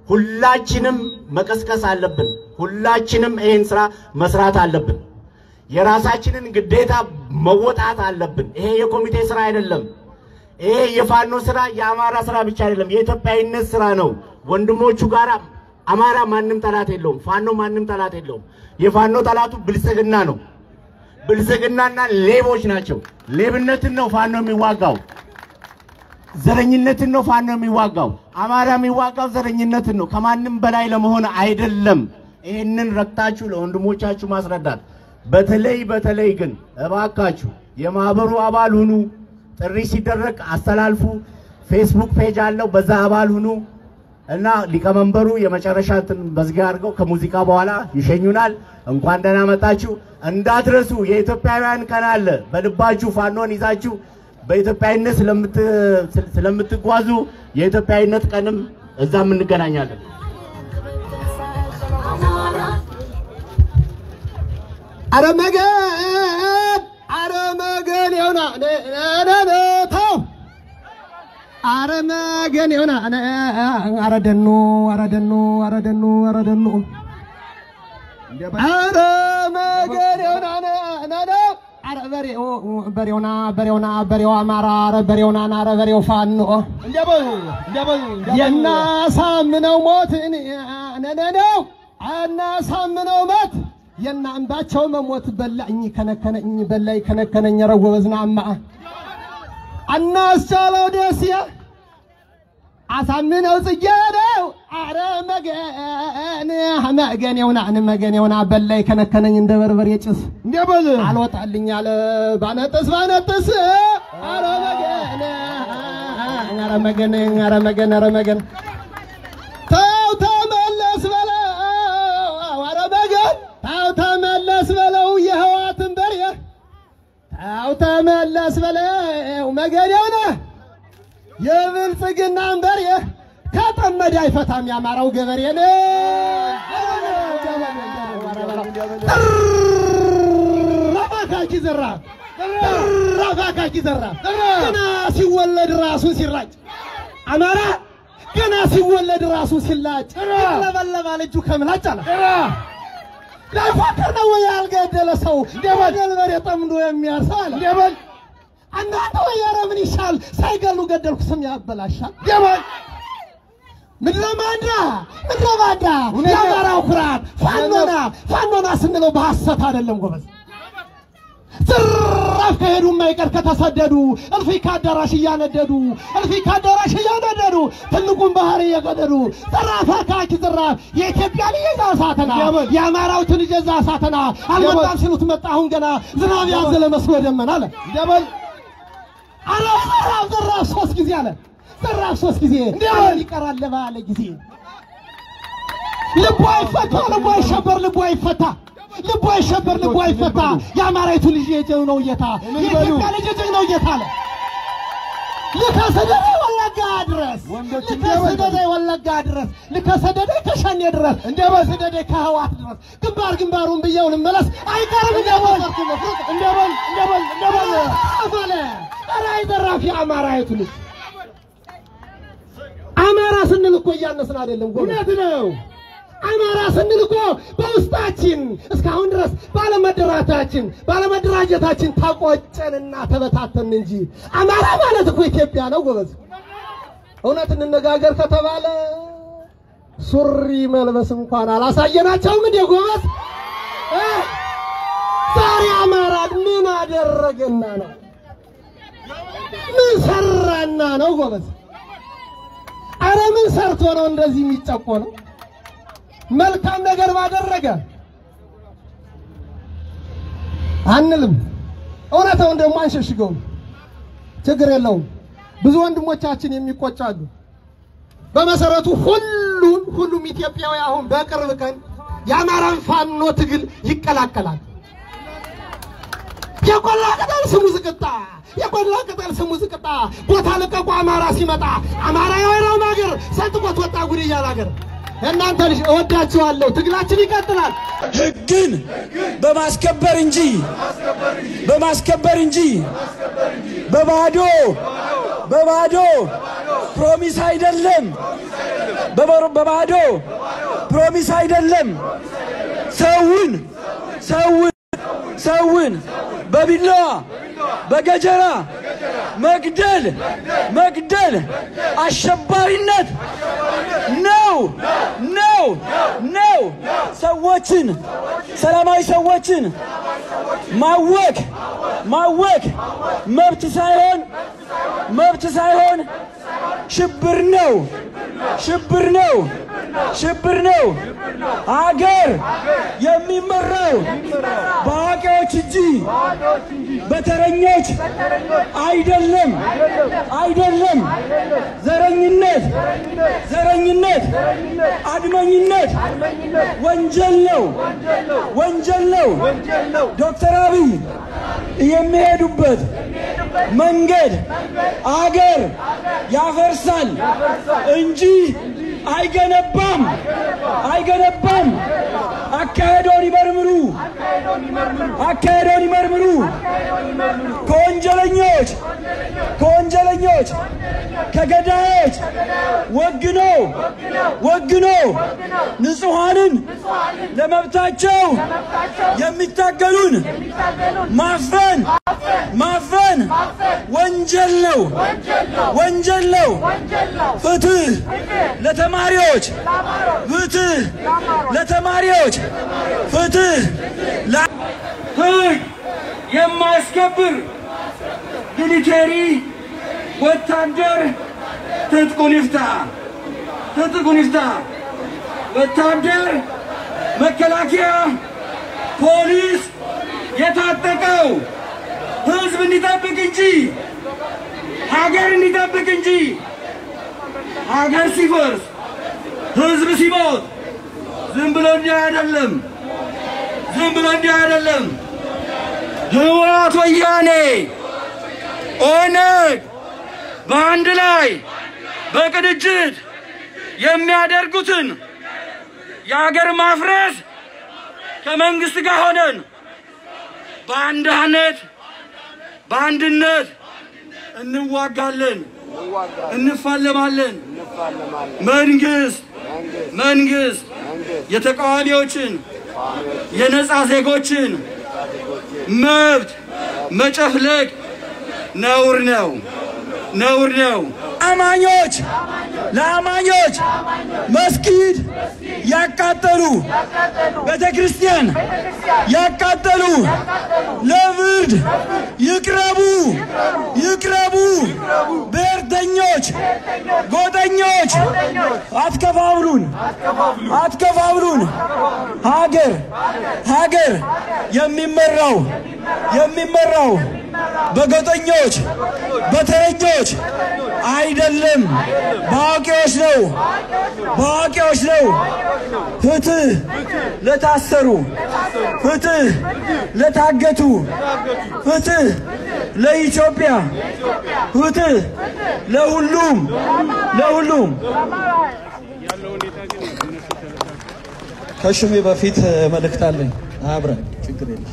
ሁላችንም መቀስቀስ አለብን። ሁላችንም ይህን ስራ መስራት አለብን። የራሳችንን ግዴታ መወጣት አለብን። ይሄ የኮሚቴ ስራ አይደለም። ይሄ የፋኖ ስራ የአማራ ስራ ብቻ አይደለም፣ የኢትዮጵያዊነት ስራ ነው። ወንድሞቹ ጋር አማራ ማንም ጠላት የለውም። ፋኖ ማንም ጠላት የለውም። የፋኖ ጠላቱ ብልጽግና ነው። ብልጽግናና ሌቦች ናቸው። ሌብነትን ነው ፋኖ የሚዋጋው። ዘረኝነትን ነው ፋኖ የሚዋጋው። አማራ የሚዋጋው ዘረኝነትን ነው፣ ከማንም በላይ ለመሆን አይደለም። ይህንን ረግጣችሁ ለወንድሞቻችሁ ማስረዳት። በተለይ በተለይ ግን እባካችሁ የማህበሩ አባል ሁኑ። ጥሪ ሲደረግ አስተላልፉ። ፌስቡክ ፔጅ አለው፣ በዛ አባል ሁኑ እና ሊቀመንበሩ የመጨረሻ እንትን መዝጊያ አድርገው ከሙዚቃ በኋላ ይሸኙናል። እንኳን ደህና መጣችሁ። እንዳትረሱ የኢትዮጵያውያን ቀን አለ። በልባችሁ ፋኖን ይዛችሁ በኢትዮጵያዊነት ስለምት- ስለምትጓዙ የኢትዮጵያዊነት ቀንም እዛም እንገናኛለን። አረ መገን አረ መገን ይሆና ተው አረ መገን ይሆና አረ ደኑ አረ ደኑ አረ ደኑ አረ ደኑ አረ መገን ይሆና ነነ አረ በሬው በሬውና በሬውና በሬው አማራ አረ በሬውና አረ በሬው ፋኖ የናሳምነው ሞት ነነነው አናሳምነው ሞት የና አምባቸው መሞት በላኝ ከነከነኝ በላይ ከነከነኝ ኧረ ጎበዝና አማ አናስቻለው ደስ አሳምነው ጽጌ ነው አረ መገን መገን የውናን መገን የውና በላይ ከነከነኝ እንደ በርበሬ ጭስ እንደበል አልወጣልኝ አለ ባነጥስ ባነጥስ አረ መገን አረ መገን አረ መገን አረ መገን ተው ተመለስ በለው አረ መገን ተው ተመለስ በለው የህዋትን በሬ ተው ተመለስ በለው መገን የሆነ የብልጽግናን በሬ ከጠመደ አይፈታም ያማራው ገበሬ ነው። ራፋካኪ ዘራ ራፋካኪ ዘራ ገና ሲወለድ ራሱን ሲራጭ አማራ ገና ሲወለድ ራሱን ሲላጭ ለበለባል እጁ ከምላጭ አለ ላይፎክር ነው ወይ ያልገደለ ሰው እንደበል በሬ ጠምዶ የሚያርሰው አለ እንደበል እናንተ ወይ ኧረ ምን ይሻል ሳይገሉ ገደልኩ ስም ያበላሻል ደበል ምድረ ማዳ ምድረ ማዳ የአማራው ኩራት ፋኖና ፋኖና ስንለው በሐሰት አይደለም ጎበዝ ዝራፍ ከሄዱ የማይቀር ከተሰደዱ እልፊ ከአዳራሽ እያነደዱ እልፊ ከአዳራሽ እያነደዱ ትልቁን ባህር እየቀደዱ ዝራፍ አካኪ ዝራፍ የኢትዮጵያ ልጅ የዛ ሳተና የአማራው ትልጅ የዛ ሳተና አልመጣም ሲሉት መጣ አሁን ገና ዝናብ ያዘለ መስሎ ደመና አለ ደበል አረ ዝራፍ ዝራፍ ሶስት ጊዜ አለ ዝራፍ ሶስት ጊዜ እንደምን ይቀራል ባለ ጊዜ ልቡ አይፈታ ልቡ አይሸበር ልቡ አይፈታ ልቡ አይሸበር ልቡ አይፈታ የአማራይቱ ልጅ የጀው ነው እየታ የኢትዮጵያ ልጅ የጀው ነው እየታ አለ ልከሰደደ ወለጋ ድረስ ልከሰደደ ወለጋ ድረስ ልከሰደደ ከሸኔ ድረስ እንደ በሰደደ ከህዋት ድረስ ግንባር ግንባሩን ብየውን መለስ አይቀርም እንደበል እንደበል እንደበል እንደበል አለ ኧረ አይዘራፊ የአማራይቱ ልጅ አማራ ስንል እኮ እያነስን አይደለም እውነት ነው አማራ ስንል እኮ በውስጣችን እስካሁን ድረስ ባለመደራታችን ባለመደራጀታችን ታቆጨንና ተበታተን እንጂ አማራ ማለት እኮ ኢትዮጵያ ነው ጎበዝ። እውነት እንነጋገር ከተባለ ሱሪ መልበስ እንኳን አላሳየናቸውም እንዴ ጎበዝ? እ? ዛሬ አማራ ምን አደረገና ነው? ምን ሰራና ነው ጎበዝ? አረ ምን ሰርቶ ነው እንደዚህ የሚጨቆነው? መልካም ነገር ባደረገ አንልም። እውነታውን ደግሞ አንሸሽገውም። ችግር የለውም። ብዙ ወንድሞቻችን የሚቆጫሉ። በመሰረቱ ሁሉም ሁሉም ኢትዮጵያዊ አሁን በቅርብ ቀን የአማራን ፋኖ ትግል ይቀላቀላል። የቆላ ቅጠል ስሙ ዝቅጣ፣ የቆላ ቅጠል ስሙ ዝቅጣ። ቦታ ልቀቁ አማራ ሲመጣ አማራ የወይራው ሀገር ሰንጥቆት ወጣ ጉድ እያለ ሀገር እናንተ ልጅ እወዳችኋለሁ። ትግላችን ይቀጥላል። ህግን በማስከበር እንጂ በማስከበር እንጂ በባዶ በባዶ ፕሮሚስ አይደለም፣ በበሮ- በባዶ ፕሮሚስ አይደለም። ሰውን ሰውን ሰውን በቢላዋ በገጀራ መግደል መግደል አሸባሪነት ነው ነው ነው። ሰዎችን ሰላማዊ ሰዎችን ማወክ ማወክ መብት ሳይሆን መብት ሳይሆን ሽብር ነው ሽብር ነው ሽብር ነው። አገር የሚመራው በአዋቂዎች እንጂ በተረኞች አይደለም አይደለም። ዘረኝነት ዘረኝነት አድመኝነት ወንጀል ነው ወንጀል ነው። ዶክተር አብይ የሚሄዱበት መንገድ አገር ያፈርሳል እንጂ አይገነባም አይገነባም። አካሄዶን ይመርምሩ አካሄዶን ይመርምሩ። ከወንጀለኞች ከወንጀለኞች ከገዳዮች ወግኖ ወግኖ ንጹሐንን ለመብታቸው የሚታገሉን ማፈን ማፈን ወንጀል ነው ወንጀል ነው። ፍትህ ለተማሪዎች ፍትህ ለተማሪዎች ፍትህ ለ- ህግ የማያስከብር ሚሊቴሪ ወታደር ትጥቁን ይፍታ ትጥቁን ይፍታ። ወታደር መከላከያ ፖሊስ የታጠቀው ህዝብ እንዲጠብቅ እንጂ ሀገር እንዲጠብቅ እንጂ ሀገር ሲፈርስ ህዝብ ሲሞት ዝም ብሎ እንዲህ አይደለም። ዝም ብሎ እንዲህ አይደለም። ህወሓት፣ ወያኔ፣ ኦነግ በአንድ ላይ በቅንጅት የሚያደርጉትን የሀገር ማፍረስ ከመንግስት ጋር ሆነን በአንድነት በአንድነት እንዋጋለን፣ እንፋለማለን። መንግስት መንግስት የተቃዋሚዎችን የነፃ ዜጎችን መብት መጨፍለቅ ነውር ነው፣ ነውር ነው። አማኞች ለአማኞች መስጊድ ያቃጠሉ፣ ቤተ ክርስቲያን ያቃጠሉ ለፍርድ ይቅረቡ፣ ይቅረቡ። ብሔርተኞች፣ ጎጠኞች አትከፋብሉን፣ አትከፋብሉን። ሀገር ሀገር የሚመራው የሚመራው በጎጠኞች በተረኞች አይደለም፣ በአዋቂዎች ነው፣ በአዋቂዎች ነው። ፍትህ ለታሰሩ፣ ፍትህ ለታገቱ፣ ፍትህ ለኢትዮጵያ፣ ፍትህ ለሁሉም ለሁሉም። ከሽሜ በፊት መልእክት አለኝ። አብረን ችግር የለም።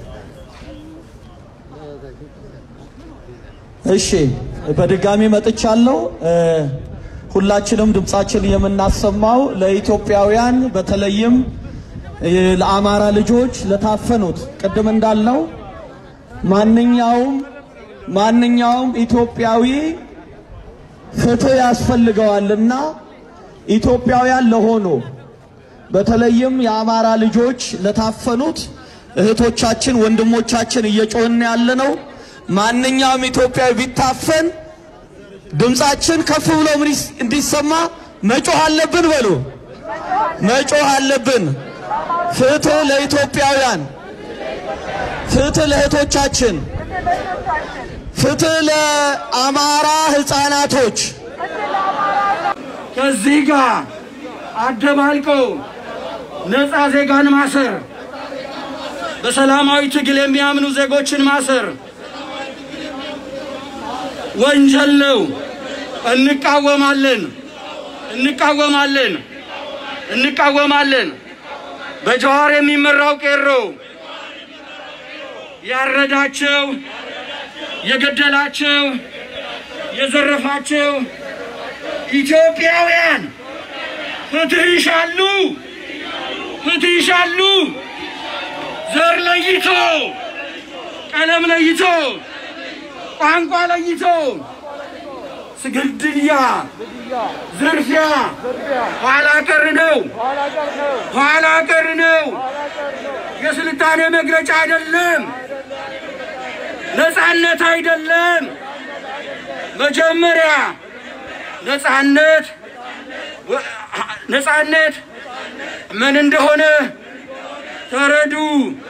እሺ በድጋሚ መጥቻለሁ። እ፣ ሁላችንም ድምጻችን የምናሰማው ለኢትዮጵያውያን በተለይም እ፣ ለአማራ ልጆች ለታፈኑት ቅድም እንዳልነው ማንኛውም ማንኛውም ኢትዮጵያዊ ፍትህ ያስፈልገዋልና ኢትዮጵያውያን ለሆኑ በተለይም የአማራ ልጆች ለታፈኑት እህቶቻችን ወንድሞቻችን እየጮህን ያለ ነው። ማንኛውም ኢትዮጵያዊ ቢታፈን ድምጻችን ከፍ ብሎ ምን ይስ- እንዲሰማ መጮህ አለብን። በሉ መጮህ አለብን። ፍትህ ለኢትዮጵያውያን፣ ፍትህ ለእህቶቻችን፣ ፍትህ ለአማራ ህፃናቶች። ከዚህ ጋር አደባልቆ ነፃ ዜጋን ማሰር፣ በሰላማዊ ትግል የሚያምኑ ዜጎችን ማሰር ወንጀል ነው። እንቃወማለን፣ እንቃወማለን፣ እንቃወማለን። በጀዋር የሚመራው ቄሮ ያረዳቸው፣ የገደላቸው፣ የዘረፋቸው ኢትዮጵያውያን ፍትህ ይሻሉ፣ ፍትህ ይሻሉ። ዘር ለይቶ፣ ቀለም ለይቶ፣ ቋንቋ ለይቶ ግድያ፣ ዝርፊያ ኋላ ቀር ነው፣ ኋላ ቀር ነው። የስልጣኔ መግለጫ አይደለም፣ ነፃነት አይደለም። መጀመሪያ ነፃነት ነፃነት ምን እንደሆነ ተረዱ።